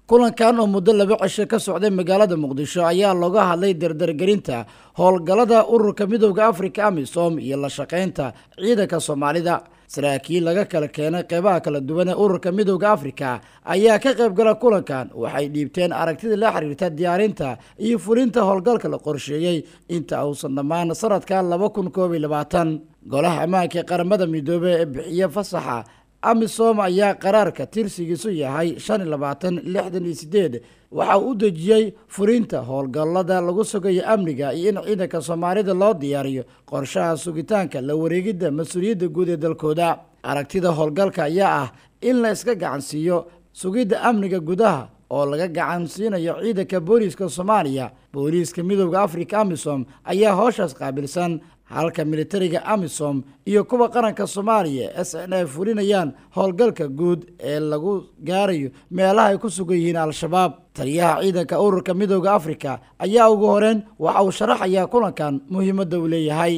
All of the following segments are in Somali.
kulankan oo muddo laba cisho ka socday magaalada muqdisho ayaa looga hadlay dardargelinta howlgallada ururka midooda afrika amisom iyo la shaqaynta ciidanka soomaalida saraakiil laga kala keenay qeybaha kala duwan ee ururka midooda afrika ayaa ka qaybgala kulankan waxay dhiibteen aragtida la xiriirta diyaarinta iyo fulinta howlgalka la qorsheeyey inta uusan dhammaan sanadka laba kun koob iyo labaatan golaha ammaanka ee qaramada midoobey ee bixiya fasaxa amisom ayaa qaraarka tirsigiisu yahay shan iyo labaatan lixdan iyo sideed waxa uu u dejiyey fulinta howlgallada lagu sugayo amniga iyo in ciidanka soomaalida loo diyaariyo qorshaha sugitaanka la wareegidda mas-uuliyadda guud ee dalkooda aragtida howlgalka ayaa ah in la iska gacansiiyo sugidda amniga gudaha oo laga gacan siinayo ciidanka booliiska soomaaliya booliiska midooda afrika amisom ayaa hooshaas qaabilsan halka militariga amisom iyo kuwa qaranka soomaaliya s n a fulinayaan howlgalka guud ee lagu gaarayo meelaha ay ku sugan yihiin al-shabaab taliyaha ciidanka ururka midooda afrika ayaa ugu horeyn waxa uu sharaxayaa kulankan muhiimadda uu leeyahay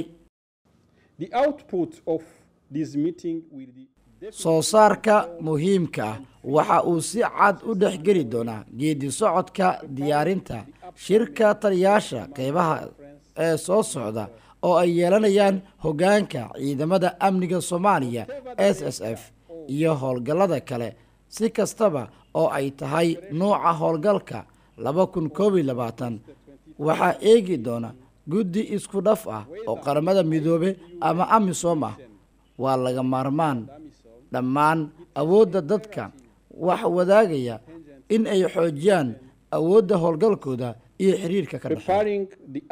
soo saarka muhiimka ah waxa uu si cad u dhexgeli doonaa geedi socodka diyaarinta shirka taliyaasha qeybaha ee soo socda oo ay yeelanayaan hoggaanka ciidamada amniga soomaaliya s s f iyo howlgallada kale si kastaba oo ay tahay nuuca howlgalka laba kun koob iyo labaatan waxaa eegi doona guddi isku dhaf ah oo qaramada midoobe ama amisom ah waa laga maarmaan dhammaan awoodda dadka wax wadaagaya in ay xoojiyaan awoodda howlgalkooda iyo xiriirka ka dhexeeya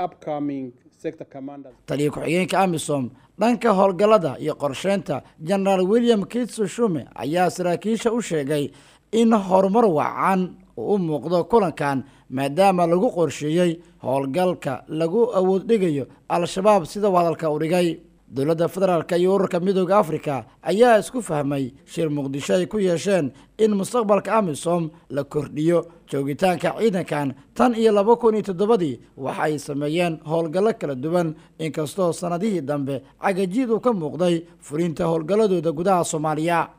taliya ku-xigeenka amisom dhanka howlgallada iyo qorsheynta genaraal william kitso shume ayaa saraakiisha u sheegay in horumar wacan uu u muuqdo kulankan maadaama lagu qorsheeyey howlgalka lagu awood dhigayo al-shabaab sida uu hadalka u dhigay dowladda federaalk iyo ururka midooda afrika ayaa isku fahmay shir muqdisho ay ku yeesheen in mustaqbalka amisom la kordhiyo joogitaanka ciidankan tan iyo laba kun iyo toddobadii waxa ay sameeyeen howlgallo kala duwan inkastoo sannadihii dambe cagajiid uu ka muuqday fulinta howlgalladooda gudaha soomaaliya